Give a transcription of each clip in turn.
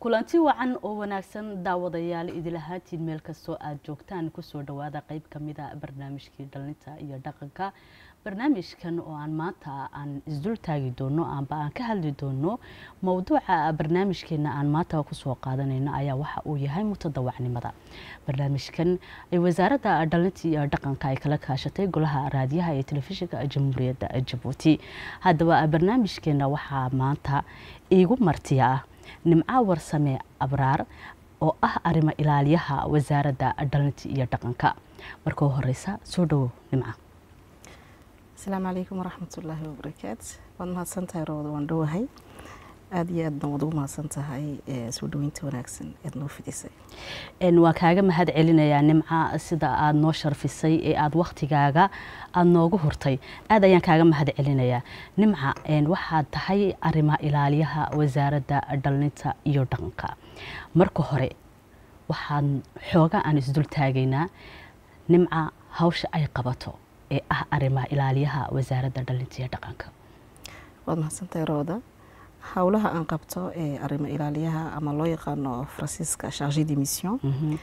kulanti wacan oo wanaagsan daawadayaal idilahaatiin meel kastoo aad joogtaan kusoo dhawaada qeyb kamida barnaamijkii dhalinta iyo dhaqanka barnaamijkan oo aan maanta aan isdul taagi doono amba aan ka hadli doono mowduuca barnaamijkeena aan maanta kusoo qaadanayno ayaa waxa uu yahay mutadawacnimada barnaamijkan ay wasaaradda dhalinta iyo dhaqanka ay kala kaashatay golaha raadiyaha ee telefishinka jamhuuriyadda jabuuti haddaba barnaamijkeena waxaa maanta iigu martiya ah nimca warsame abraar oo ah arrimo ilaaliyaha wasaaradda dhalinta iyo dhaqanka marka horeysa soo dhawow nimca asalaamu calaykum waraxmatullaahi wabarakaatu waad mahadsantahay roobada waan dhowahay aada iyo aadna waad ugu mahadsan tahay soo dhaweynta wanaagsan eed noo fidisay waa kaaga mahad celinayaa nimca sida aada noo sharfisay ee aada waktigaaga aada noogu hurtay aad ayaan kaaga mahad celinayaa nimca waxaad tahay arrima ilaaliyaha wasaaradda dhalinta iyo dhaqanka marka hore waxaan xooga aan isdul taagaynaa nimca hawsha ay qabato ee ah arrimaha ilaaliyaha wasaaradda dhalinta iyo dhaqanka waad mahadsantahay rooda howlaha aan qabto ee arrimo ilaaliyaha ama loo yaqaano faransiiska charge de mission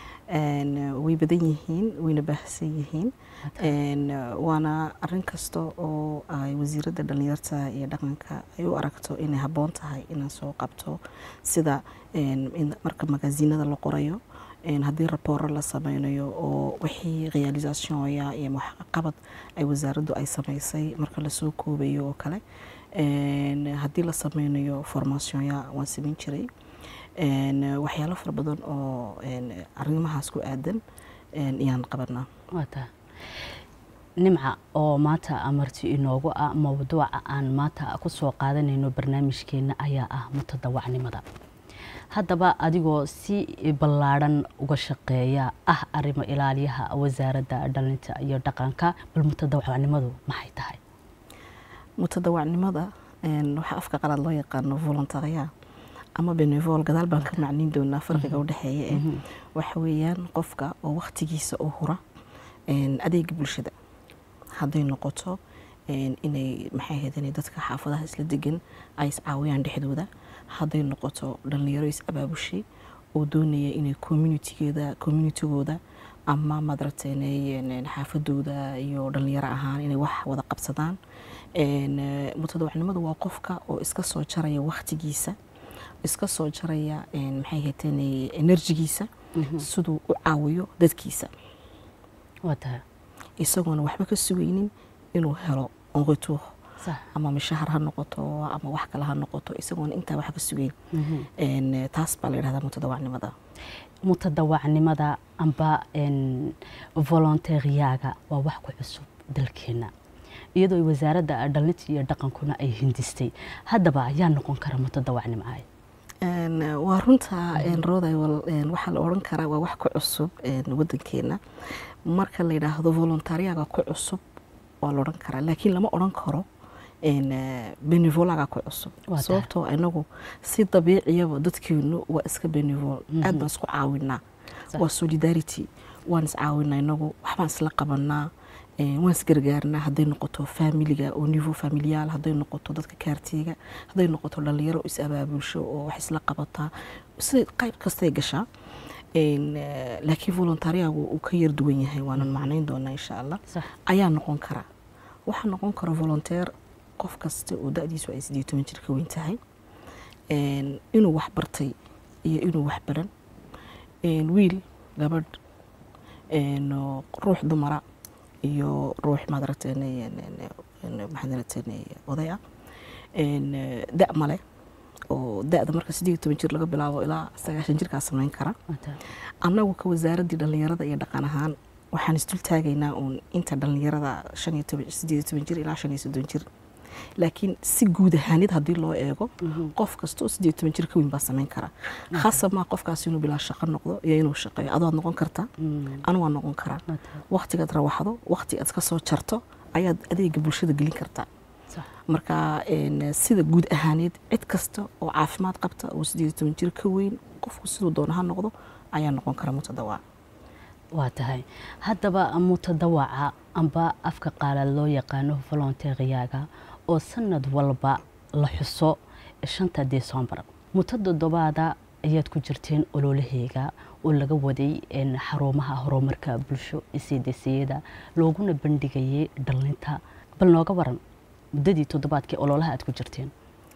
way badan yihiin wayna baahsan yihiin waana arin kasta oo ay wasiiradda dhalinyarta iyo dhaqanka ay u aragto inay habboon tahay inaan soo qabto sida marka magaasiinada la qorayo haddii rabooro la sameynayo oo wixii realisationya iyo waxqabad ay wasaaraddu ay sameysay marka lasoo koobayo oo kale haddii la sameynayo formationya waan sameyn jiray waxyaalo fara badan oo arrimahaas ku aadan ayaan qabanaa waata nimca oo maanta amarti inoogu ah mowduuca aan maanta kusoo qaadanayno barnaamijkeena ayaa ah mutadawacnimada haddaba adigoo si ballaadhan uga shaqeeya ah arrimo ilaaliyaha wasaaradda dhalinta iyo dhaqanka bal mutadawacnimadu maxay tahay mutadawacnimada waxaa afka qalaad loo yaqaano volontaria ama benevol gadaal baan ka macniin doonaa farqiga udhexeeya eh waxa weeyaan qofka oo waktigiisa u hura adeega bulshada hadday noqoto inay maxay ahayd inay dadka xaafadaha isla degan ay iscaawiyaan dhexdooda hadday noqoto dhalinyaro is abaabushay oo doonaya inay communitigeeda communitigooda ama madaragtay xaafadooda iyo dhalinyaro ahaan inay wax wada qabsadaan mutadawacnimadu waa qofka oo iska soo jaraya waktigiisa iska soo jaraya maxay hayteen enerjigiisa siduu u caawiyo dadkiisa isagoona waxba ka sugaynin inuu helo onretour ama mishahar ha noqoto ama wax kale ha noqoto isagoona intaa wax ka sugeyn taas baa la yidhahdaa mutadawacnimada mutadawacnimada amba volonteeriyaaga waa wax ku cusub dalkeena iyadoo wasaaradda dhalinta iyo dhaqankuna ay hindistay haddaba ayaa noqon kara mutadawacnimcaay waa runta rooday waxaa la odhan karaa waa wax ku cusub wadankeena marka la yidhaahdo volontariyaga ku cusub waa la odhan karaa laakiin lama odhan karo benevolaga ku cusub sababtoo inagu si dabiiciyaba dadkeenu waa iska benevol aad baan isku caawinaa waa solidarity waan iscaawinaa inagu waxbaan isla qabanaa waan isgargaarnaa hadday noqoto faamiliga oo niveau familiyaal hadday noqoto dadka kaartiga hadday noqoto dhalinyaro is abaabulsho oo wax isla qabataa si qayb kastay gashaa laakiin volontariyagu uu ka yar duwan yahay waanan macnayn doonaa insha allah ayaa noqon kara waxaa noqon kara volonteer qof kasta oo da-diisu ay sideed toban jir ka weyn tahay inuu wax bartay iyo inuu wax baran wiil gabadh ruux dumara iyo ruux maadaragtay maxaadaragtay oday ah da male oo da-da marka sideed toban jir laga bilaabo ilaa sagaashan jirkaa sameyn kara annagu ka wasaaraddii dhallinyarada iyo dhaqan ahaan waxaan isdul taagaynaa uun inta dhallinyarada shan iyo toban sideed toban jir ilaa shan iyo soddon jir laakiin si guud ahaanid haddii loo eego qof kasta oo sideed toban jir ka weyn baa sameyn kara khasab maa qofkaas inuu bilaa shaqo noqdo iyo inuu shaqeeyo adoad noqon kartaa anu waa noqon karaa waktigaad rawaxdo wakti aad ka soo jarto ayaad adeega bulshada gelin kartaa marka sida guud ahaaneed cid kasta oo caafimaad qabta oo sideed toban jir ka weyn qofku siduu doona ha noqdo ayaa noqon kara mutadawac waa tahay haddaba mutadawaca amba afka qaalaad loo yaqaano volonteeriyaaga oo sanad walba la xuso shanta decembar muto toddobaada ayaad ku jirteen ololaheega oo laga waday xarumaha horumarka bulsho cdciyada looguna bandhigayay dhalinta bal nooga waran muddadii toddobaadkii ololaha aad ku jirteen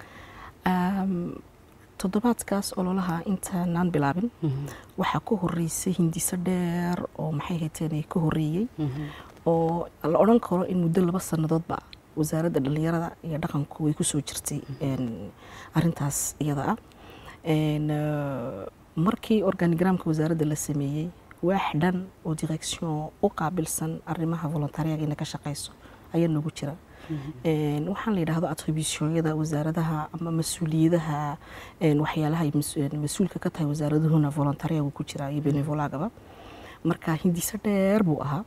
toddobaadkaas ololaha intaanaan bilaabin waxaa ka horeysay hindiso dheer oo maxay hayteen ka horeeyey oo la odhan karo in muddo laba sannadoodba wasaaradda dhallinyarada iyo dhaqanku way kusoo jirtay arintaas iyada ah markii organigramka wasaaradda la sameeyey waax dhan oo direction u qaabilsan arrimaha volontariyaga inay ka shaqayso ayaa noogu jira waxaan la yidhaahdo attributionyada wasaaradaha ama mas-uuliyadaha waxyaalaha mas-uulka ka tahay wasaaraduhuna volontariyagu ku jira iyo benevolagaba marka hindiso dheer buu ahaa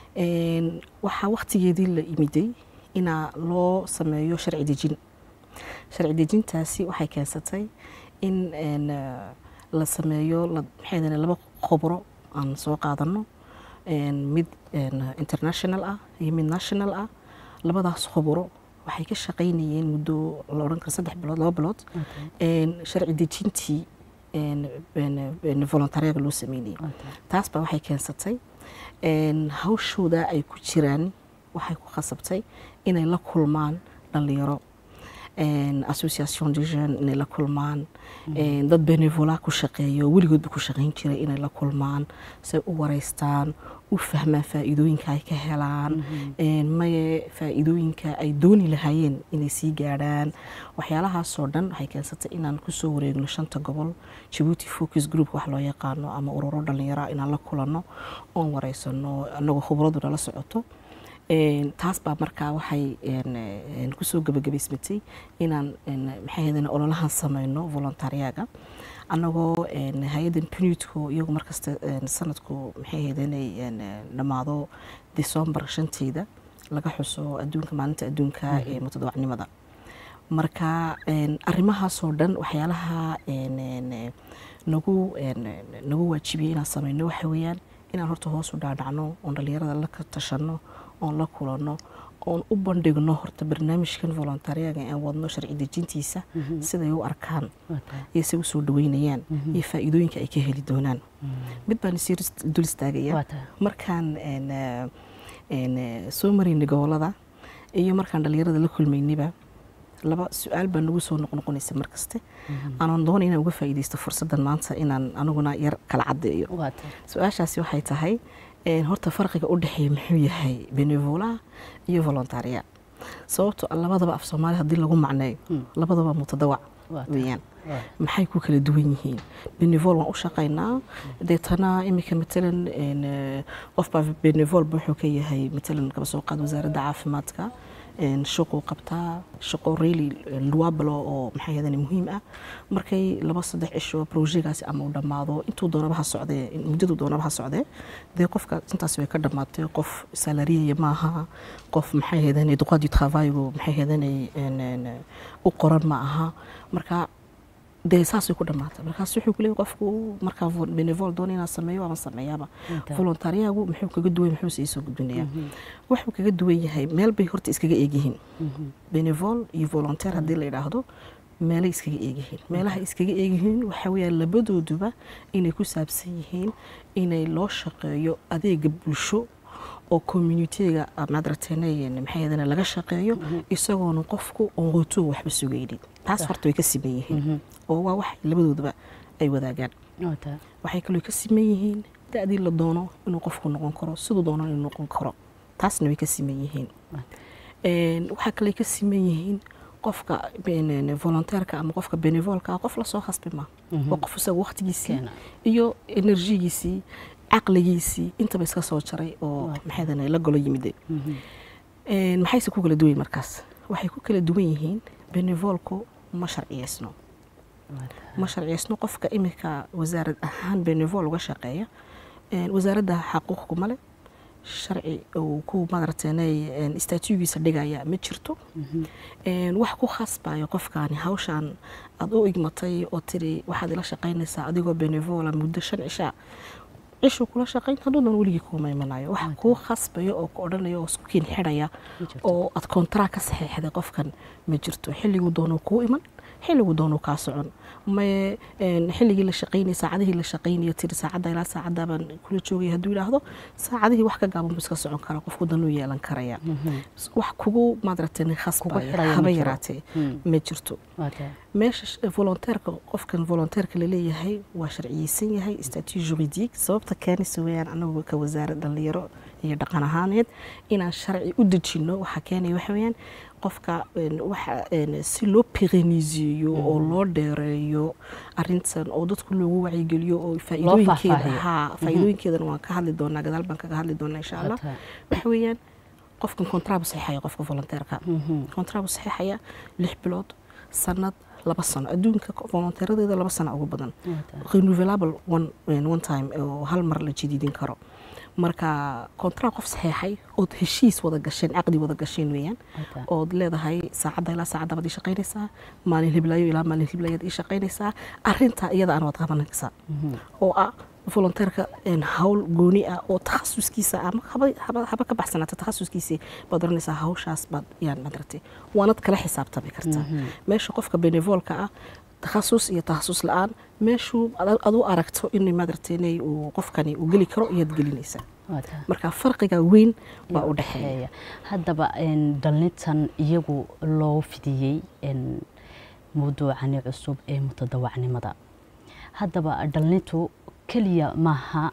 waxaa waktigeedii la imiday inaa loo sameeyo sharci dejin sharci dejintaasi waxay keensatay in la sameeyo maxay laba khobro aan soo qaadano mid international ah iyo mid national ah labadaas khobro waxay ka shaqaynayeen muddo la odhan karo saddex bilood laba bilood sharci dejintii volontariyaga loo sameynayay taas baa waxay keensatay hawshooda ay ku jiraan waxay ku khasabtay inay la kulmaan dhalinyaro association de jeune inay la kulmaan dad benevola ku shaqeeyo weligoodba ku shaqayn jiray inay la kulmaan say u wareystaan u fahmaan faa'iidooyinka ay ka helaan maye faa'iidooyinka ay dooni lahaayeen inay sii gaadhaan waxyaalahaasoo dhan waxay keensatay inaan kusoo wareegno shanta gobol jabuuti focus group wax loo yaqaano ama ururo dhalinyaro inaan la kulanno oon wareysano anagoo khubraduna la socoto taas baa markaa waxay kusoo gabagabaysmatay inaan maxay ololahan sameyno volontariyaga annagoo hay-addan punitco iyagu markasta sanadku maxay ahayd inay dhammaado decembar shanteeda laga xuso adduunka maalinta adduunka ee mutadawacnimada marka arrimahaasoo dhan waxyaalaha nagu nagu waajibiyey inaan sameyno waxa weeyaan inaan horta hoos u dhaadhacno oon dhalinyarada la tashanno oon la kulanno oon u bandhigno horta barnaamijkan volontariyaga aan wadno sharci dejintiisa siday u arkaan iyo say usoo dhaweynayaan iyo faa'iidooyinka ay ka heli doonaan mid baan isii dul istaagaya markaan soo maraynay gobolada iyo markaan dhalinyarada la kulmaynayba laba su-aal baa nagu soo noqnoqonaysa markaste aanan doona inaan uga faa'iidaysto fursaddan maanta inaan aniguna yar kala caddeeyo su-aashaasi waxay tahay horta farqiga u dhexeeya muxuu yahay benevola iyo volontaria sababto labadaba af soomaali haddii lagu macneeyo labadaba mutadawac weyaan maxay ku kala duwan yihiin benevol waan u shaqaynaa deetana iminka matalan qofbaa benevol wuxuu ka yahay matalan kaba soo qaad wasaaradda caafimaadka shaquu qabtaa shaqo really luablo oo maxay ahadan muhiim ah markay laba saddex cisho projectgaasi ama uu dhammaado intuu doonaba ha socdee muddadu doonaba ha socdee dee qofka intaas way ka dhammaatay qof salariyaya maaha qof maxay ahadan droit du travailgu maxay ahadan u qoran ma aha marka dee saasay ku dhamaatay markaas wuxuu ku leeyahy qofku markaa benevol doona inaan sameeyo ama sameeyaaba volontariyagu muxuu kaga duwan muxuu sii soo gudbinayaa wuxuu kaga duwan yahay meel bay horta iskaga eegyihiin benevol iyo volontaire haddii la yidhaahdo meelay iskaga eegyihiin meelaha iskaga eegyihiin waxaa weeyaan labadooduba inay ku saabsan yihiin inay loo shaqeeyo adeega bulsho oo communitiga madrateene maxay ahadan laga shaqeeyo isagoona qofku oon qoto waxba sugaynin taas horta way ka siman yihiin oo waa wax labadoodaba ay wadaagaan waxay kaloo ka siman yihiin da-dii la doono inuu qofku noqon karo siduu doono inuu noqon karo taasna way ka siman yihiin waxaa kaloo ka siman yihiin qofka volonteerka ama qofka benevolka qof lasoo khasbi ma waa qof isaga waqtigiisii iyo enerjigiisii caqligiisii intaba iska soo jaray oo maxaydan la golo yimide maxayse ku kala duwan markaas waxay ku kala duwan yihiin benevolku ma sharciyeysno ma sharciyeysno qofka iminka wasaarad ahaan benevol uga shaqeeya wasaaradda xaquuq kuma leh sharci uu ku madarteenay istaatuugiisa dhigaya ma jirto wax ku khasbayo qofkaani hawshaan aada u igmatay oo tiri waxaad ila shaqaynaysaa adigoo benevola muddo shan cishaa cishuu kula shaqayn hadduu doon weligii kuuma imanayo wax kuu khasbayo oo ku odhanaya oo isku kiin xidhaya oo aad kontraa ka saxeexday qofkan ma jirto xilliguu doonuu kuu iman xilligu doonuu kaa socon maye xilligii la shaqaynaya saacadihii la shaqaynaya tiri saacadda ilaa saacadda baan kula joogaya hadduu yidhaahdo saacadihii wax ka gaaban buu iska socon karaa qofku danuu yeelan karaya wax kugu maadaragtay khasbaya haba yaraatee ma jirto meesha volonteerka qofkan volonteerka laleeyahay waa sharciyeysan yahay statut juridique sababta keenaysa weeyaan anagu ka wasaarad dhalinyaro iyo dhaqan ahaaneed inaan sharci u dejino waxaa keenaya waxa weeyaan qofka waxa si loo perenisiyo oo loo dheereeyo arintan oo dadku loogu wacyigeliyo oo faa'iidooyinkeeda haa faa'iidooyinkeedana waan ka hadli doonaa gadaal baan kaga hadli doonaa insha allah waxa weeyaan qofkan kontraabu saxiixaya qofka volonteerka kontraabu saxiixaya lix bilood sanad laba sano adduunka volonteeradeeda laba sano ugu badan renewable one, one time oo hal mar la jadiidin karo marka kontra qof saxeexay ood heshiis wada gasheen caqdi wada gasheen weeyaan ood leedahay saacadda ilaa saacadda baad ii shaqaynaysaa maalin hiblaayo ilaa maalin hiblayaad ii shaqaynaysaa arintaa iyada aan waad qabanaysaa oo ah volonteerka hawl gooni ah oo takhasuskiisa ama haba ka baxsanaata takhasuskiisii baad oranaysaa hawshaas baad yaan madartay waanad kala xisaabtami kartaa meesha qofka benevolka ah takhasus iyo takhasus la-aan meeshuu adu aragto in madarteenay uu qofkani uu geli karo iyaad gelinaysaa marka farqiga weyn baa u dhexeeya haddaba dhallintan iyagu loo fidiyey mawduucani cusub ee mutadawacnimada haddaba dhallintu keliya maaha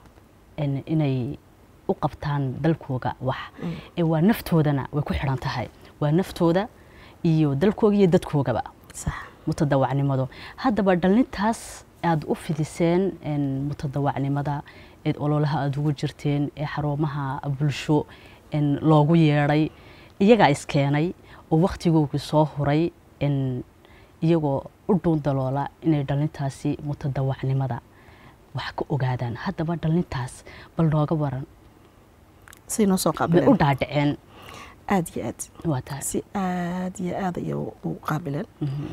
inay u qabtaan dalkooga wax ee waa naftoodana way ku xidhan tahay waa naftooda iyo dalkooga iyo dadkoogaba mutadawacnimadu haddaba dhallintaas aada u fidiseen mutadawacnimada eed ololaha aada ugu jirteen ee xarumaha bulsho loogu yeedhay iyagaa iskeenay oo wakhtigoogii soo huray iyagoo u dhuundaloola inay dhallintaasi mutadawacnimada wax ka ogaadaan haddaba dhallintaas bal nooga waran say noo soo bay qaabileen u dhaadhaceen aad iyo aad waa tahay si aad iyo aad ayay u qaabileen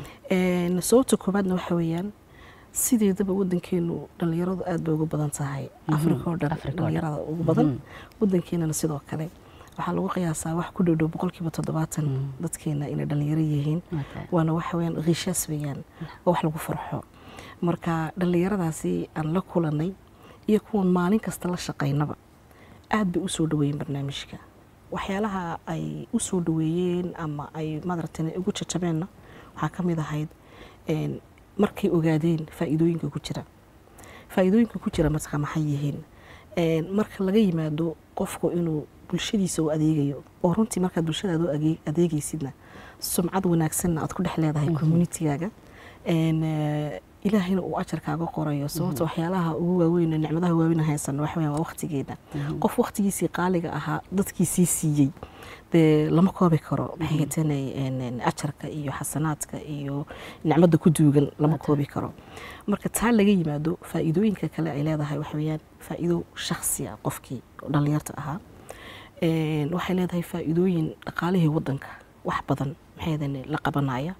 sababta koobaadna waxa weeyaan sideedaba wadankeenu dhalinyaradu aad bay ugu badan tahay afrika oo dhan Afrika oo dhan. dhalinyarada ugu badan wadankeenana sidoo kale waxaa lagu qiyaasaa wax ku dhowdhow boqolkiiba toddobaatan dadkeena inay dhalinyaro yihiin waa tahay waana waxa weeyaan rishaas weeyaan oo wax lagu farxo marka dhallinyaradaasi aan la kulanay iyo kuwan maalin kasta la shaqaynaba aad bay u soo dhaweeyeen barnaamijka waxyaalaha ay u soo dhaweeyeen ama ay madaratan ugu jajabeenna waxaa ka mid ahayd een, markay ogaadeen faa'iidooyinka ku jira faa'iidooyinka ku jira marka maxay yihiin Een, marka laga yimaado qofku inuu bulshadiisa u adeegayo oo runtii markaad bulshadaada u age- adeegaysidna sumcad wanaagsanna aad ku dhex leedahay communitigaaga Een, eh, ilaahayna uu ajarkaaga qorayo sababta waxyaalaha ugu waaweyn ee nicmadaha waaweyn haysano waxa weeyaan waa waqtigeena qof waqtigiisii qaaliga ahaa dadkiisii siiyey dee lama koobi karo maxay hatanay ajarka iyo xasanaadka iyo nicmada ku duugan lama koobi karo marka taa laga yimaado faa'iidooyinka kale ay leedahay waxa weeyaan faa'iido shakhsi ah qofkii oo dhallinyarta ahaa Een, waxay leedahay faa'iidooyin dhaqaalihii wadanka wax badan maxay hadan la qabanaya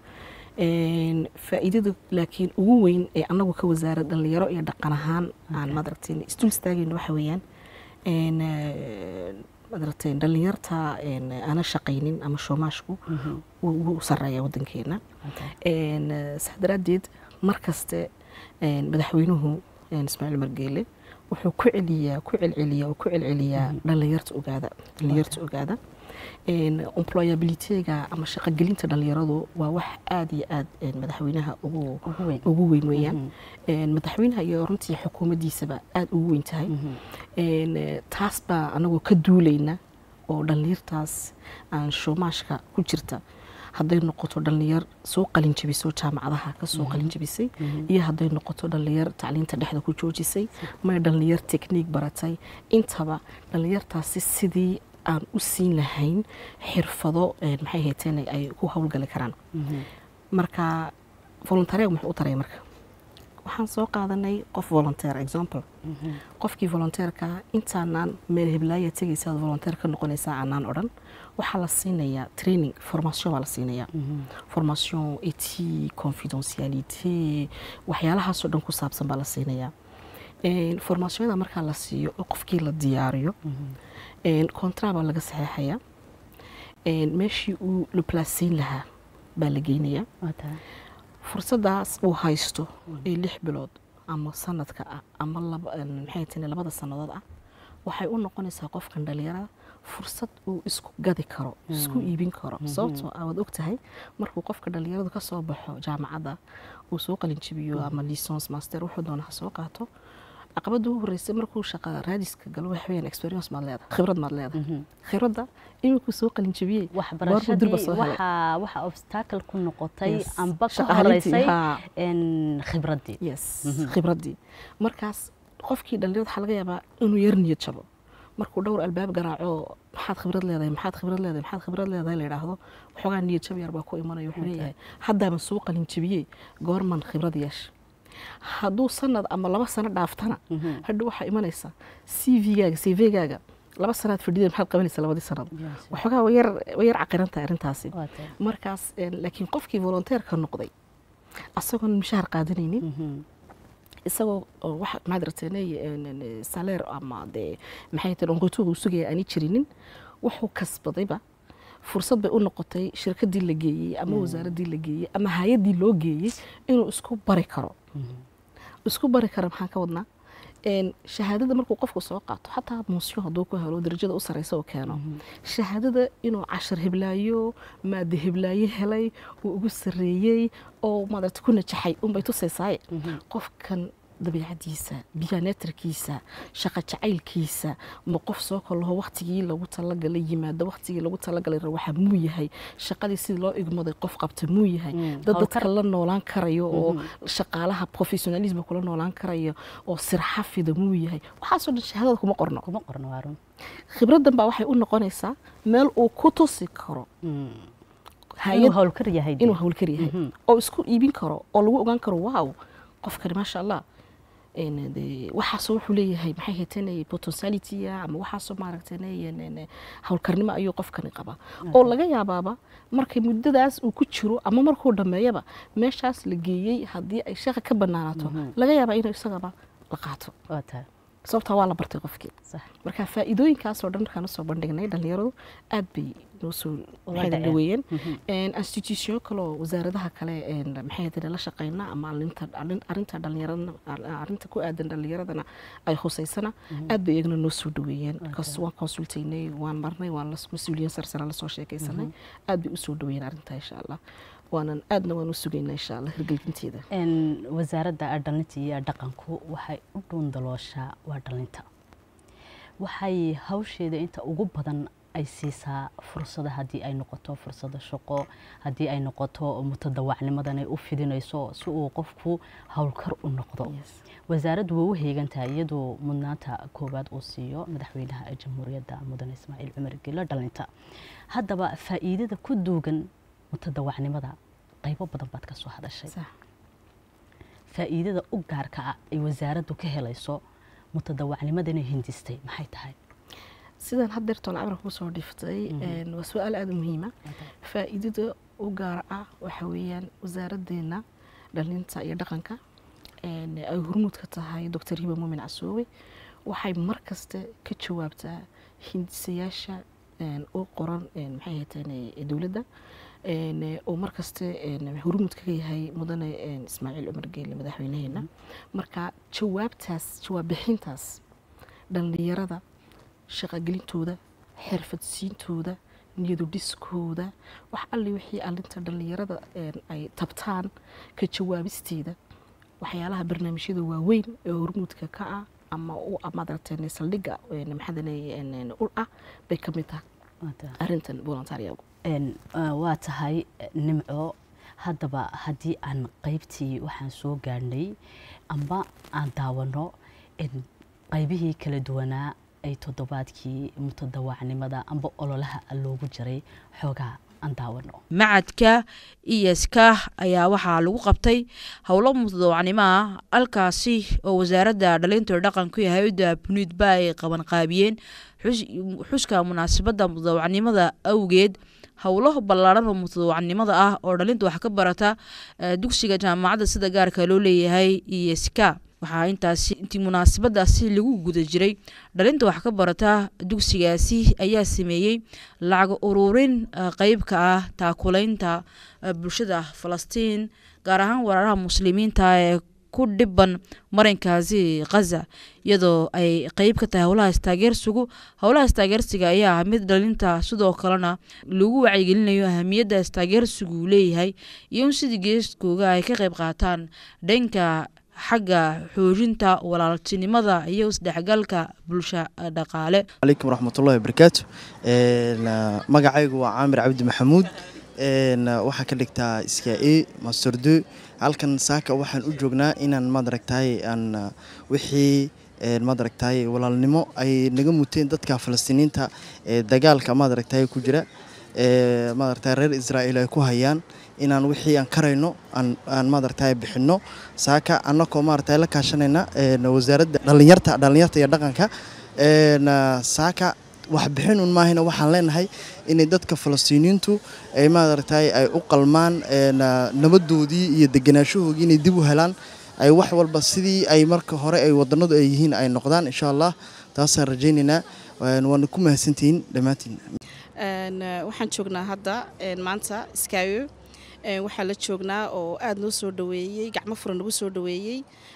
Een, faa'iidada laakiin ugu weyn ee anagu ka wasaara dhalinyaro iyo dhaqan ahaan aan madaragtay isdul istaagayno waxa weeyaan een, eh, madaragtay dhalinyarta een, aana shaqaynin ama shoomaashku wuu wuu sareeya wadankeena waa tahay Een, eh, saa daraaddeed mar kaste een, madaxweynuhu een, ismaaciil margeele wuxuu ku celiyaa ku celceliyaa oo ku celceliyaa dhalinyarta ogaada dhalinyarta ogaada Een, employabilityga ama shaqogelinta dhalinyaradu waa wax aad iyo aad een, madaxweynaha ugu ugu weyn ugu weyn weeyaan Een, madaxweynaha iyo runtii xukuumaddiisaba aad ugu weyn tahay Een, eh, taas baa anagoo ka duulayna oo dhalinyartaas aan shoomaashka ku jirta hadday noqoto dhalinyar soo qalin jabisay oo jaamacadaha ka soo qalin jabisay iyo hadday noqoto dhalinyar tacliinta dhexda ku joojisay may dhalinyar tekniik baratay intaba dhalinyartaasi sidii aan u siin lahayn xirfado een, maxay hayteen ay ku howlgali karaan marka voluntaariga muxuu u taray marka waxaan soo qaadanay qof volunteer example qofkii volunteerka intaanaan meel heblaaya tegaysa aad volunteer ka noqonaysaa aanaan odhan waxaa la siinayaa training formation baa la siinayaa formation éthique confidentialité waxyaalahaasoo dhan ku saabsan baa la siinayaa Een, formationada markaa la siiyo oo qofkii la diyaariyo een, contrat baa laga saxeexayaa Een, meeshii uu la placeyn lahaa baa la geynayaa waa tahay fursadaas uu haysto ee lix bilood ama sanadka ah ama laba- een, maxay tini labada sannadood ah waxay u noqonaysaa qofkan dhalinyarada fursad uu isku gadi karo isku iibin karo sababtoo ah waad ogtahay markuu qofka dhalinyaradu ka soo baxo jaamacadda uu soo qalinjibiyo ama licence master wuxuu doona ha soo qaato caqabada ugu horreysay markuu shaqa raadiska galo waxa weeyaan experience maad leedahay khibrad maad leedahay khibradda iminkuu soo qalinjibiyey goormuu durba waxbarashadii soo helay waxaa waxaa obstacle ku noqotay Yes. amba ka Shaqaalintii, horeysay haa. een, khibraddii yes khibraddii markaas qofkii dhalinyarada waxaa laga yaabaa inuu yar niyad jabo markuu dhowr albaab garaaco maxaad khibrad leedahay maxaad khibrad leedahay maxaad khibrad leedahay la yidhaahdo waxoogaa niyad jab yar baa ku imanaya wuxuu leeyahay haddaaban soo qalinjibiyey goorman khibrad yeesha hadduu sanad ama laba sano dhaaftana hadhow waxaa imanaysa c v-gaaga c v-gaaga laba sanaad fadhideen maxaad qabanaysa labadii sanad Yes. waxoogaa way yar way yar caqiran tahay arrintaasi Waa tahay. markaas een, laakiin qofkii volonteerka noqday asagoon mushaar qaadanaynin Mhm. isagoo oo waxa maxaad rateenay saleer ama dee maxay tahay onqotuga uu sugaya aani jirinin wuxuu kasbadayba fursad bay u noqotay shirkadii la geeyey ama wasaaraddii la geeyey ama hay-addii loo geeyey inuu isku bari karo isku bari kara maxaan ka wadnaa een, shahaadada markuu qofku soo qaato xataa muusyo hadduu ku helo darajada u sareysa uu keeno shahaadada inuu cashar heblaayo maade heblaayo helay uu ugu sareeyey oo maaragta ku najaxay unbay tusaysaaye qofkan dabiicadiisa biyaneetarkiisa shaqa jacaylkiisa ma qof soo kalaho waktigii lagu talagalay yimaado waktigii lagu talagalay rawaxa muu yahay shaqadii sidii loo igmaday qof qabta muu yahay Mm, dad hawlkar. dadka la noolaan karayo oo shaqaalaha professionalism kula noolaan karayo oo sirxafida muu yahay waxaasoo dhan shahaadada kuma qorno kuma qorno waa run khibraddan baa waxay u noqonaysaa meel uu ku tusi karo inuu hay-ad howlkar yahay dee. inuu hawlkar yahay oo isku iibin karo oo lagu ogaan karo wow qofkani maasha allah een, dee, waxaasoo wuxuu leeyahay maxay haytanay potentialitya ama waxaasoo maaragtanay hawlkarnimo ayuu qofkani qabaa oo laga yaabaaba markay muddadaas uu ku jiro ama markuu dhammeeyaba meeshaas la geeyey haddii ay shaqa ka banaanaato laga yaabaa inuu isagaba la qaato waa tahay sababtaa waa la bartay qofkii sax marka faa'iidooyinkaasoo dhan markaan usoo bandhignay dhalinyaradu aad bay noo soo Uga maxay dhaceen. dhaweeyeen institution kaloo wasaaradaha kale een, maxay ahayd la shaqeyna ama arinta arrin- arrinta dhalinyarada arrinta ku aadan dhalinyaradana ay huseysana aad bay iyagana noo soo dhaweeyeen because waan consultaynay waan marnay waan la mas-uuliyiin sarsare lasoo sheekaysanay aad bay usoo dhaweeyeen arrintaa insha allah waanan aadna waan u sugaynaa insha allah hirgelinteeda Een, wasaaradda dhalinta iyo dhaqanku waxay u dhuundalooshaa waa dhalinta waxay hawsheeda inta ugu badan ay siisaa fursada haddii ay noqoto fursada shaqo haddii ay noqoto mutadawacnimadan ay u fidinayso si uu qofku howlkar u noqdo Yes. wasaaraddu way u heegantahay iyadoo mudnaanta koowaad uu siiyo madaxweynaha jamhuuriyadda mudane ismaaciil cumar gelo dhalinta haddaba faa'iidada ku duugan mutadawacnimada qaybo badan baad ka soo hadashay Sax. faa'iidada u gaarka ah ay wasaaraddu ka helayso mutadawacnimadana hindistay maxay tahay sidaan haddeertoon cabra kuu soo dhiftay een, waa su-aal aada u muhiima faa'iidada u gaar ah waxa weeyaan wasaaraddeena dhalinta iyo dhaqanka een, ay hormuud ka tahay doctor hiba muumin casoowe waxay mar kaste ka jawaabtaa hindisayaasha een, u qoran een, maxay ahaydeen dowladda een, oo mar kaste een, hormuud kaga yahay mudane een, ismaaciil cumar geele madaxweynaheena marka jawaabtaas jawaab bixintaas dhalinyarada shaqagelintooda xirfadsiintooda niyadu dhiskooda wax alli wixii alinta dhallinyarada een, ay tabtaan ka jawaabisteeda waxyaalaha barnaamijyada waaweyn ee hormuudka ka ah ama u madarteen saldhigga een, maxaadane een, een, ul ah bay ka mid tahay arrintan volontaariyagu Een, uh, waa tahay eh, nimco haddaba haddii aan qaybtii waxaan soo gaadhnay amba aan daawano in qaybihii kala duwanaa ay toddobaadkii mutadawacnimada amba ololaha loogu jiray xoogaa aan daawano macadka iyaska ayaa waxaa lagu qabtay howlo mutadawacnimo ah halkaasi oo wasaaradda dhalinta dhaqanku iyo hay-adda buniidba ay qabanqaabiyeen xus- xuska munaasabadda mutadawacnimada awgeed howlo ballaaran oo mutadawacnimada ah oo dhalinta wax ka barata eh, dugsiga jaamacadda sida gaarka loo leeyahay iyaska waxaa intaasi intii munaasabadaasi lagu guda jiray dhalinta wax ka barata dugsigaasi ayaa sameeyey lacag ururin qeyb ka ah taakulaynta bulshada falastiin gaar ahaan waraaraha muslimiinta ee ku dhiban marinkaasi khaza iyadoo ay qeyb ka tahay howlahaas taageersigu howlahaas taageersiga ayaa ah mid dhalinta sidoo kalena lagu wacyigelinayo ahamiyaddaas taageersigu leeyahay iyo in sidii geeskooga ay ka qeyb qaataan dhanka xagga xoojinta walaaltinimada iyo isdhexgalka bulsha dhaqaale calaykum waraxmatullahi wabarakaatu magacaygu waa caamir cabdi maxamuud waxaa ka dhigtaa iska-e masterdo halkan saaka waxaan u joognaa inaan maaragtay aan wixii maaragtay walaalnimo ay naga muteen dadka falastiiniinta ee dagaalka maaragtay ku jira maaragtay reer israa'iil ay ku hayaan inaan wixii aan karayno aan maaragtay bixinno saaka annakoo maaragtay la kaashanayna wasaaradda dhallinyarta dhallinyarta iyo dhaqanka saaka wax bixin un maahayna waxaan leenahay inay dadka falastiiniyiintu ay maaragtay ay u qalmaan nabadoodii iyo deganaashahoodii inay dib u helaan ay wax walba sidii ay marka hore ay wadanadu ay yihiin ay noqdaan insha allah taasaan rajaynaynaa waana ku mahadsantihiin dhammaantiin waxaan joognaa hadda maanta iskaayo waxaa la joognaa oo aada noo soo dhaweeyey gacmo furan nagu soo dhaweeyey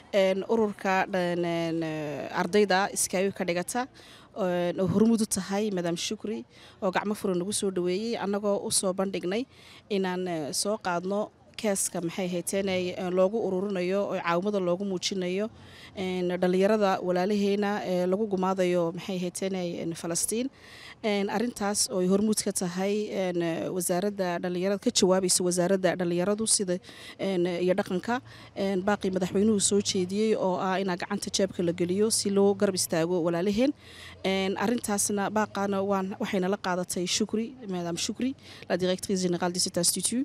ururka ardayda iskaayo ka dhigata oo hormud u tahay madam shukri oo gacmo furan nagu soo dhaweeyey annagoo u soo bandhignay inaan soo qaadno keeska maxay hayteen loogu ururinayo oo caawimada loogu muujinayo dhallinyarada walaalaheena ee lagu gumaadayo maxay hayteen falastiin arintaas oo ay hormuud ka tahay wasaaradda dhallinyarada ka jawaabaysa wasaaradda dhallinyaradu sida iyo dhaqanka baaqii madaxweynuhu soo jeediyey oo ah inaa gacanta jeebka la geliyo si loo garab istaago walaalaheen arintaasna baaqaana waxayna la qaadatay shukri madam shukri la directrice générale de cet institut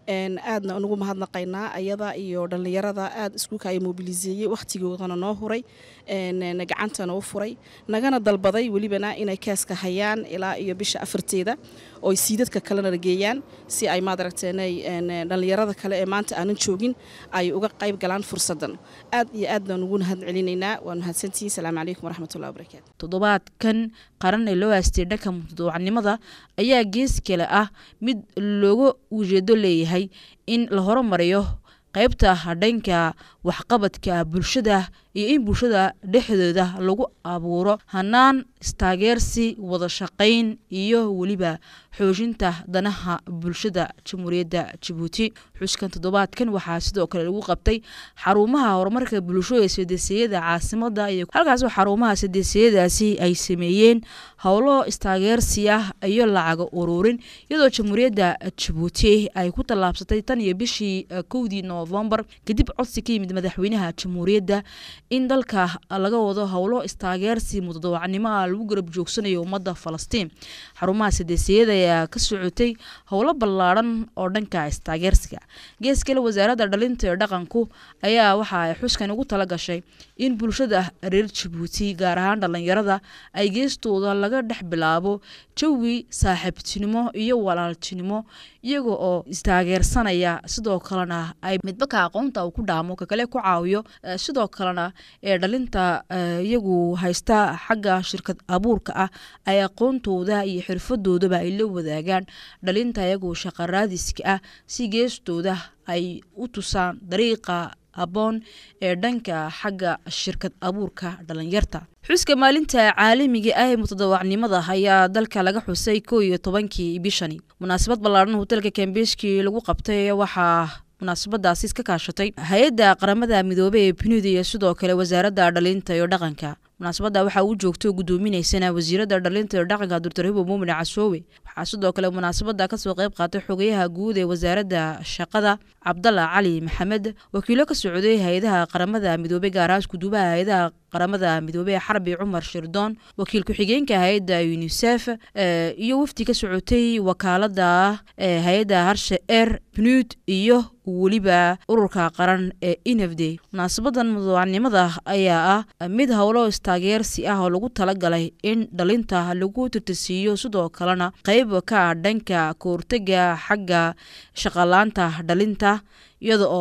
aadna unugu mahadnaqaynaa ayada iyo dhallinyarada aada iskuulka ay mobiliseeyey wakhtigoodana noo huray gacantana u furay nagana dalbaday welibana inay keeska hayaan ilaa iyo bisha afarteeda oo siidadka kalena geeyaan si ay maadaragteenay dhallinyarada kale ee maanta aanan joogin ay uga qayb galaan fursadan aad iyo aad baan ugu mahad celinaynaa waan mahadsantihiin salaamu calaykum waraxmatullahi wabarakaatu toddobaadkan qaran ee loo haastay dhanka mutadawacnimada ayaa gees kale ah mid looga ujeedo leeyahay in la horumariyo qaybta dhanka waxqabadka bulshada iyo in bulshada dhexdooda lagu abuuro hanaan istaageersi wada shaqayn iyo weliba xoojinta danaha bulshada jamhuuriyadda jabuuti xuskan toddobaadkan waxaa sidoo kale lagu qabtay xarumaha horumarka bulsho ee sadeesiyada caasimada iyo halkaas xarumaha sadeesiyadaasi ay sameeyeen howlo istaageersi ah iyo lacaga ururin iyadoo jamhuuriyadda jabuuti ay ku tallaabsatay tan iyo bishii kowdii noofembar kadib codsi ka yimid madaxweynaha jamhuuriyadda in dalka laga wado howlo istaageersi mutadawacnimo ah lagu garab joogsanayo ummadda falastiin xarumaha sadeesiyada ayaa ka socotay howlo ballaadhan oo dhanka istaageersiga gees kale wasaaradda dhalinta ee dhaqanku ayaa waxa ay xuskan ugu tala gashay in bulshada reer jabuuti gaar ahaan dhallinyarada ay geestooda laga dhex bilaabo jawi saaxiibtinimo iyo walaaltinimo iyaga oo istaageersanaya sidoo kalena ay midbaka aqoonta uu ku dhaamo kakale ku caawiyo sidoo kalena ee dhalinta iyagu haysta xagga shirkad abuurka ah ay aqoontooda iyo xirfadoodaba ay la wadaagaan dhalinta iyagu shaqaraadiska ah si geestooda ay u tusaan dariiqa aboon ee dhanka xagga shirkad abuurka dhalinyarta xuska maalinta caalamiga ah ee mutadawacnimada ayaa dalka laga xusay koo iyo tobankii bishani munaasabad ballaadhan hotelka kambeeshkii lagu qabtay waxaa munaasabadaasi iska kaashatay hay-adda qaramada midoobey ee punud iyo sidoo kale wasaaradda dhalinta iyo dhaqanka munaasabadda waxaa uu joogto gudoominaysana wasiiradda dhalinta iyo dhaqanka doctor hibo muumin casoowe waxaa sidoo kale munaasabadda kasoo qayb qaatay xogayaha guud ee wasaaradda shaqada cabdalla cali maxamed wakiilo ka socday hay-adaha qaramada midoobey gaarahaas guduubaha hay-adaha qaramada midoobey xarbi cumar shirdoon wakiil ku-xigeenka hay-adda unisef iyo wafdi ka socotay wakaalada hay-adda harshe er punud iyo weliba ururka qaran ee inafday munaasabadan mudawacnimada ayaa ah mid howlo istaageersi ah oo lagu talagalay in dhalinta lagu tirtisiiyo sidoo kalena qeyb ka ah dhanka kahortega xagga shaqalaanta dhalinta iyada oo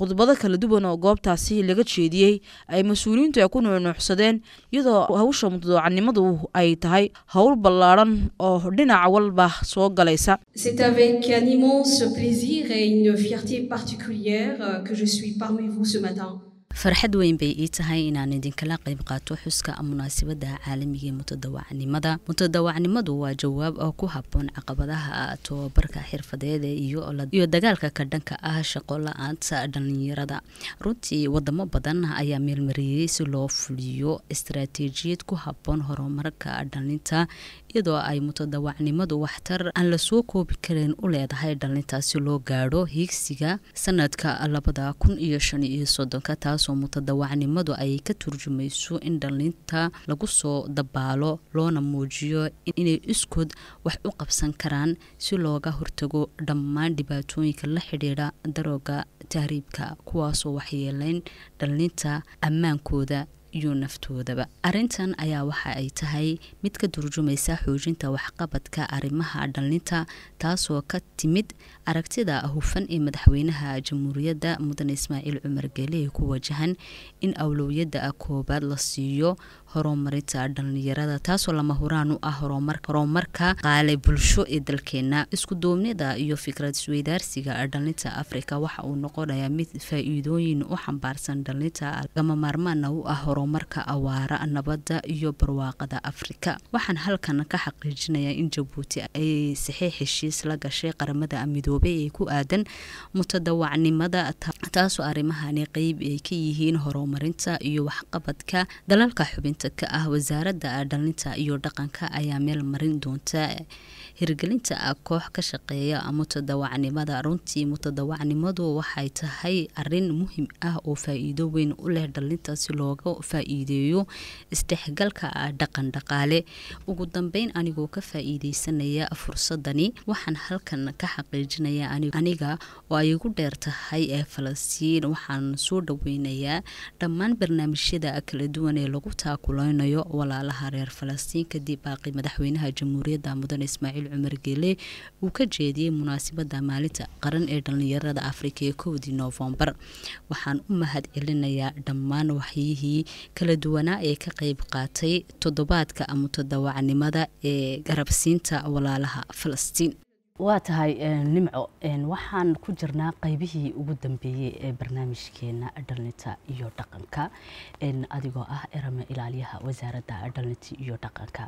khudbado kala duwan oo goobtaasi laga jeediyey ay mas-uuliyiintu ay ku nuunuuxsadeen iyadoo hawsha mutadawacnimadu ay tahay howl ballaadhan oo dhinac walba soo galaysa C'est avec un immense plaisir et une fierté particulière euh, que je suis parmi vous ce matin. farxad weyn bay ii tahay inaan idinkala qayb qaato xuska munaasabada caalamiga ee mutadawacnimada mutadawacnimadu waa jawaab oo ku haboon caqabadaha tobabarka xirfadeed iyo iyo dagaalka ka dhanka ah shaqo la-aanta dhalinyarada runtii wadamo badan ayaa meelmariyey si loo fuliyo istaraatiijiyad ku haboon horumarka dhalinta iyadoo ay mutadawacnimadu waxtar aan lasoo koobi karin u leedahay dhalinta si loo gaadho hiigsiga sanadka labada kun iyo shan iyo soddonka taasoo mutadawacnimadu ay ka turjumayso in dhalinta lagu soo dabaalo loona muujiyo inay iskood wax u qabsan karaan si looga hortago dhammaan dhibaatooyinka la xidhiidha darooga tahriibka kuwaasoo waxyeeleyn dhalinta ammaankooda iyo naftoodaba arrintan ayaa waxa ay tahay mid ka turjumaysa xoojinta waxqabadka arrimaha dhalinta taasoo ka timid aragtida hufan ee madaxweynaha jamhuuriyadda mudane ismaaciil cumar geele ee ku wajahan in awlowiyadda koobaad la siiyo horumarinta dhalinyarada taasoo lama huraan u ah horumarka qaale bulsho ee dalkeena iskuduubnida iyo fikrad isweydaarsiga dhalinta afrika waxa uu noqonayaa mid faa-iidooyin u xambaarsan dhalinta gama maarmaana u ah horumarka awaara nabadda iyo barwaaqada afrika waxaan halkan ka xaqiijinayaa in jabuuti ay saxiix heshiis la gashay qaramada midoobay ee ku aadan mutadawacnimada taasoo arrimahani qeyb ay ka yihiin horumarinta iyo waxqabadka dalalka xubinta ka ah wasaaradda dhalinta iyo dhaqanka ayaa meel marin doonta hirgelinta koox ka shaqeeya mutadawacnimada runtii mutadawacnimadu waxay tahay arin muhiim ah oo faa-iido weyn u leh dhalinta si looga faa-iideeyo isdhexgalka dhaqan dhaqaale ugu dambeyn anigoo ka faa-iideysanaya fursadani waxaan halkan ka xaqiijinaya aniga oo ay igu dheer tahay ee falastiin waxaan soo dhaweynayaa dhammaan barnaamijyada kala duwan ee lagu taakuleynayo walaalaha reer falastiin kadib baaqi madaxweynaha jamhuuriyadda mudane ismaaciil cumar geele uu ka jeediyey munaasabada maalinta qaran ee dhalinyarada afrika ee kowdii noofembar waxaan u mahad celinayaa dhammaan waxyihii kala duwanaa ee ka qeyb qaatay toddobaadka mutadawacnimada ee garabsiinta walaalaha falastiin waa tahay nimco waxaan ku jirnaa qaybihii ugu dambeeyey ee barnaamijkeena dhalinta iyo dhaqanka adigoo ah erame ilaaliyaha wasaaradda dhalinta iyo dhaqanka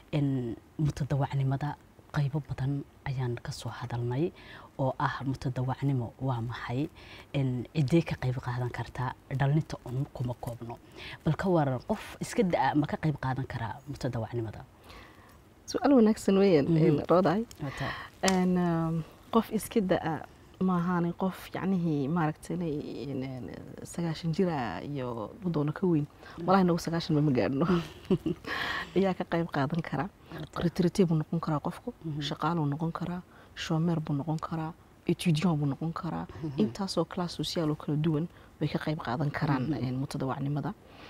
mutadawacnimada qaybo badan ayaan kasoo hadalnay oo ah mutadawacnimo waa maxay cidee ka qayb qaadan kartaa dhalinta un kuma koobno bal ka waran qof iska da-a ma ka qayb qaadan karaa mutadawacnimada su-aal wanaagsan weeyaan rooday qof iska da-a maahaani qof yacnihii maaragtay sagaashan jira iyo doono ka weyn walahi nagu sagaashan ma gaadhno ayaa ka qayb qaadan karaa retrite buu noqon karaa qofku shaqaaluu noqon karaa shoomeer buu noqon karaa etudiant buu noqon karaa intaasoo class social oo kala duwan bay ka qayb qaadan karaan mutadawacnimada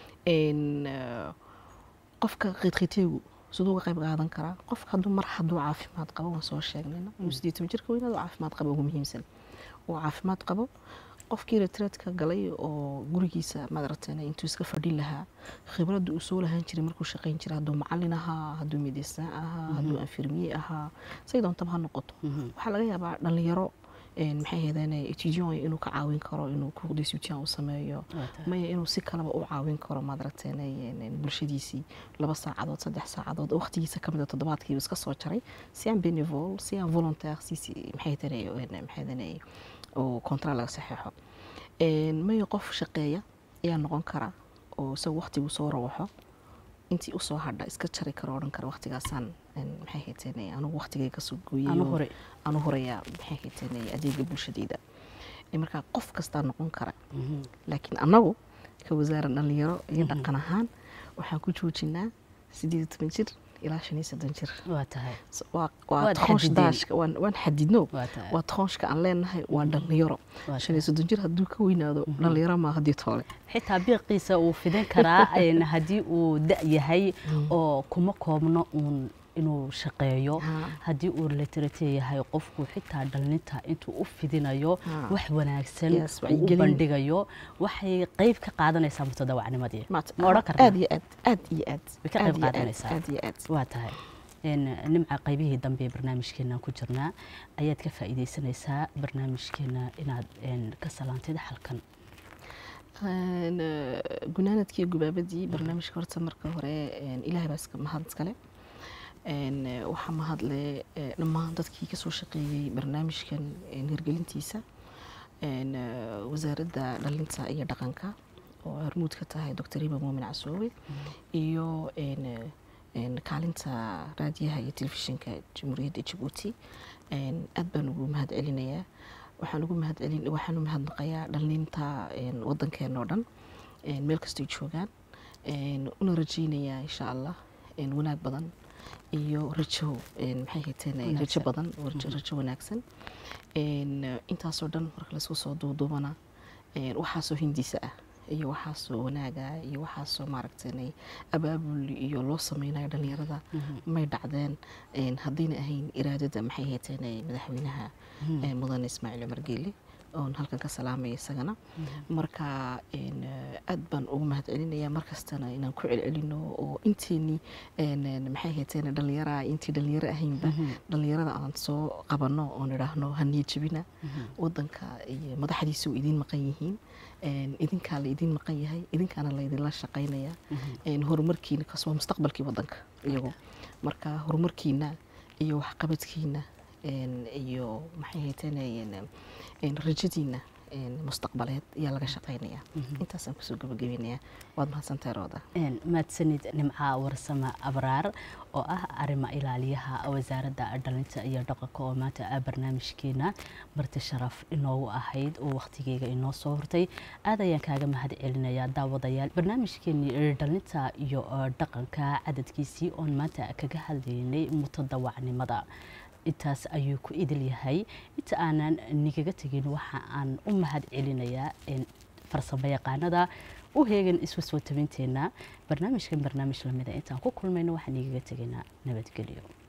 qofka retriteegu siduu uga qayb qaadan karaa qofka hadduu mar hadduu caafimaad qabo waan soo sheegnayna inuu sideed toban jirka weynaad caafimaad qabo ugu muhiimsan uu caafimaad qabo qofkii retreatka galay oo gurigiisa madaratan intuu iska fadhin lahaa khibradda uu soo lahaan jiray markuu shaqayn jiray hadduu macalin ahaa hadduu medecin ahaa hadduu infirmiye ahaa say doontaba ha noqoto waxaa laga yaabaa dhalinyaro maxay ahaydeen etudiant inuu ka caawin karo inuu kuqdisutian u sameeyo maya inuu si kaleba u caawin karo maadaragteen bulshadiisii laba saacadood saddex saacadood waqtigiisa kamid a toddobaadkii iska soo jaray si aan benevol si aan volontaire si maxay ahaydeen oo contrat laga saxeexo maya qof shaqeeya ayaa noqon kara oo isagu waqtigu soo rawaxo intii usoo hadha iska jari karo odhan kara waqtigaasaan maxay hayteen anugu waqtigayga soo gooyay anu horeyaa maxay hayteen adeega bulshadeyda markaa qof kastaa noqon kara laakiin annagu ka wasaara dhalinyaro iyo dhaqan ahaan waxaan ku joojinaa sideed toban jir ilaa shan iyo soddon jir waa toonsh daashka waan xadidno waa toonshka aan leenahay waa dhalinyaro shan iyo soddon jir hadduu ka weynaado dhalinyaro maa haddii toole xitaa biiqiisa uu fidin karaa haddii uu da yahay oo kuma koobno uun inuu shaqeeyo Ha. haddii uu literate yahay qofku xitaa dhallinta intuu u fidinayo Ha. wax wanaagsan Yes, uu u wacyigelin. bandhigayo waxay qayb ka qaadanaysaa mutadawacnimadii Maat- ma odhan aad karnaa iyo aad aad iyo aad Way ka aad qayb iyo aad, qaadanaysaa. aad iyo aad waa tahay Een, nimca qaybihii dambe ee barnaamijkeena ku jirnaa ayaad ka faa'iidaysanaysaa barnaamijkeena inaad een, ka salaantid halkan Een, eh, gunaanadkii gubaabadii barnaamijka horta marka hore een, ilaahay baa iska mahad iskale Een, eh, waxaa mahadle eh, dhammaan dadkii kasoo shaqeeyey barnaamijkan een, hirgelintiisa Een, eh, wasaaradda dhalinta iyo dhaqanka oo hormuud ka tahay dr riba muumin casoowe iyo een, eh, een, kaalinta raadiyaha iyo telefishinka jamhuuriyadda jabuuti Een, aad baan ugu mahad celinayaa waxaan ugu mahad celin waxaan u mahadnaqayaa dhalinta een, wadankeena oo dhan een, meel kastay joogaan een, una rajaynayaa insha allah een, wanaag badan iyo rajo een, maxay hayteen rajo Wanaagsan. badan oo rajo rajo wanaagsan Een, eh, intaasoo dhan marka laisku soo duuduubana een, waxaasoo hindiisa ah iyo waxaasoo wanaaga iyo waxaasoo maaragtay abaabul iyo loo sameynayo dhalinyarada may dhacdeen een, haddayna ahayn iraadada maxay hayteen madaxweynaha ee, mudane ismaaciil cumar geele oon halkan ka salaamaya isagana marka een, eh, aad baan ugu mahad celinaya markastana inaan ku celcelino oo inteenii een, een, maxay hayteen dhalinyara intii dhalinyaro ahaynba dhalinyarada aan soo qabano oon idhaahno haniya jebina wadanka iyo madaxdiisa u idiin maqan yihiin een, idinkaa la idiin maqan yahay idinkaana la idinla shaqaynaya een, horumarkiina kaas waa mustaqbalkii wadanka iyagu marka horumarkiina iyo waxqabadkiina een, iyo maxay hayteen een, een, rajadiina een, mustaqbaleed ayaa laga shaqaynaya intaasaan kusoo gabagabeynaya waad mahadsantahay rooda Een, mahadsanid nimca warsame abraar oo ah arrima ilaaliyaha wasaaradda dhalinta iyo dhaqanka oo maanta ah barnaamijkeena marti sharaf inoogu ahayd oo waqtigeyga inoo soo hortay aad ayaan kaaga mahad celinayaa daawadayaal barnaamijkeenii dhalinta iyo eh, dhaqanka cadadkiisii oon maanta kaga hadlaynay mutadawacnimada intaas ayuu ku idil yahay inta aanan nigaga tegin waxa aan u mahad celinayaa een, farsamo yaqaanada u heegan isku soo tabinteena barnaamijkan barnaamij lamida intaan ku kulmayno waxaan igaga tegaynaa nabadgelyo